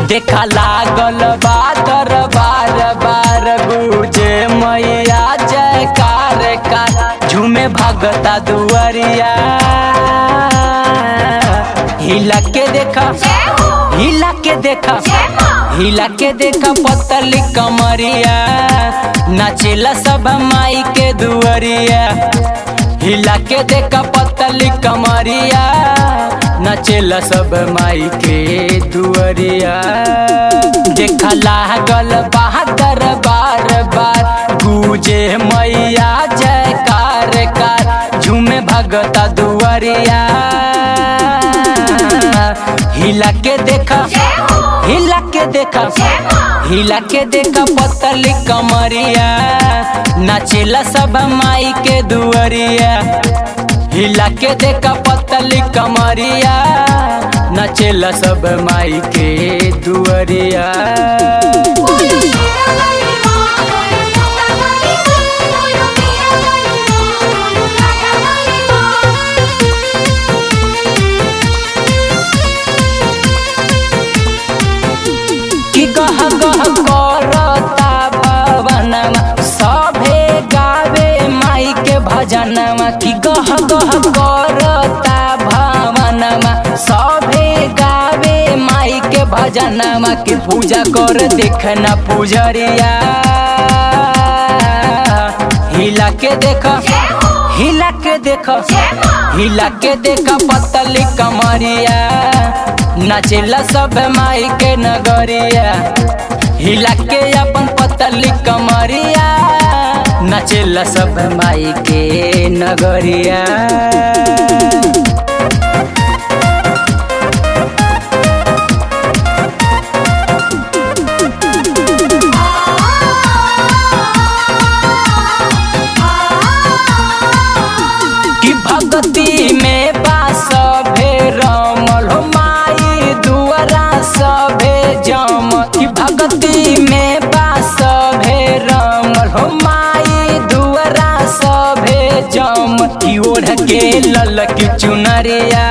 देखा लागल बा दरबार बार गुजे मैया जयकार कार झूमे भगता दुआरिया हिला के देखा जय हो हिला के देखा जय माँ हिला के देखा पतली कमरिया नाचेला सब माई के दुआरिया हिला के देखा पतली कमरिया नाचेला सब माई के दुआरिया देखा लागल बहादुर बार बार गुजे मैया जयकार कार झूमे भगता दुआरिया हिला के देखा जय हो हिला के देखा जय माँ हिला के देखा पतली कमरिया नाचेला सब माई के दुआरिया हिला के देखा पतली कमरिया नाचेला सब माई के दुआरिया बोलो शेरा वाली माँ बोलो छोटा वाली माँ बोलो मीरा वाली माँ बोलो लाडा वाली माँ कि गह गह करता भवनमा सभे गावे माई के भजनमा कि गह गह करता भवनमा सभे गावे माई के भजनमा कि पूजा कर देखना पुजरिया हिला के देखा जय हो हिला के देखा जय माँ हिला के देखा पतली कमरिया नाचेला सब माई के नगरिया हिला के अपन पतली कमरिया नाचेला सब माई के नगरिया कि भक्ति में बास भे रमल हो माई दुआरा सभे जम कि भक्ति में बास भे रमल हो माई दुआरा सभे जम कि ओढ़ के लल की चुनरिया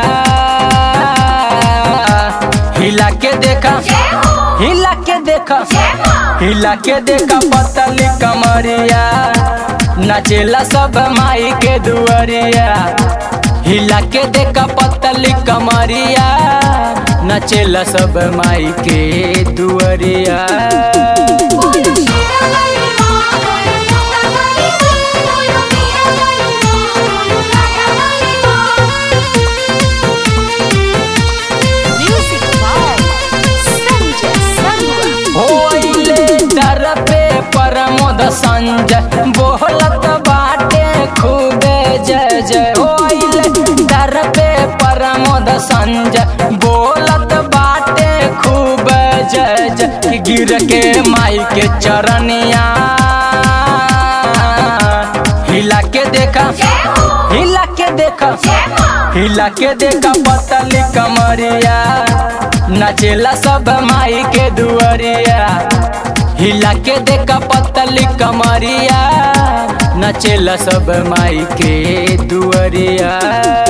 हिला के देखा जय हो हिला के देखा जय माँ हिला के देखा पतली कमरिया नाचेला सब माई के दुआरिया हिला के देखा पतली कमरिया नाचेला सब माई के दुआरिया बोलो शेरा वाली माँ बोलो छोटा वाली माँ बोलो मीरा वाली माँ बोलो लाडा वाली माँ म्यूजिक बाय संजय संगवा होइले दर पे प्रमोद संजय बोलत बाटे खूबे जय जय होइले दर पे प्रमोद संजय बोलत बाटे खूब जय जय गिर के माई के चरनिया हिला के देखा जय हो हिला के देखा जय माँ हिला के देखा पतली कमरिया नाचेला सब माई के दुआरिया हिला के देखा पतली कमरिया नाचेला सब माई के दुआरिया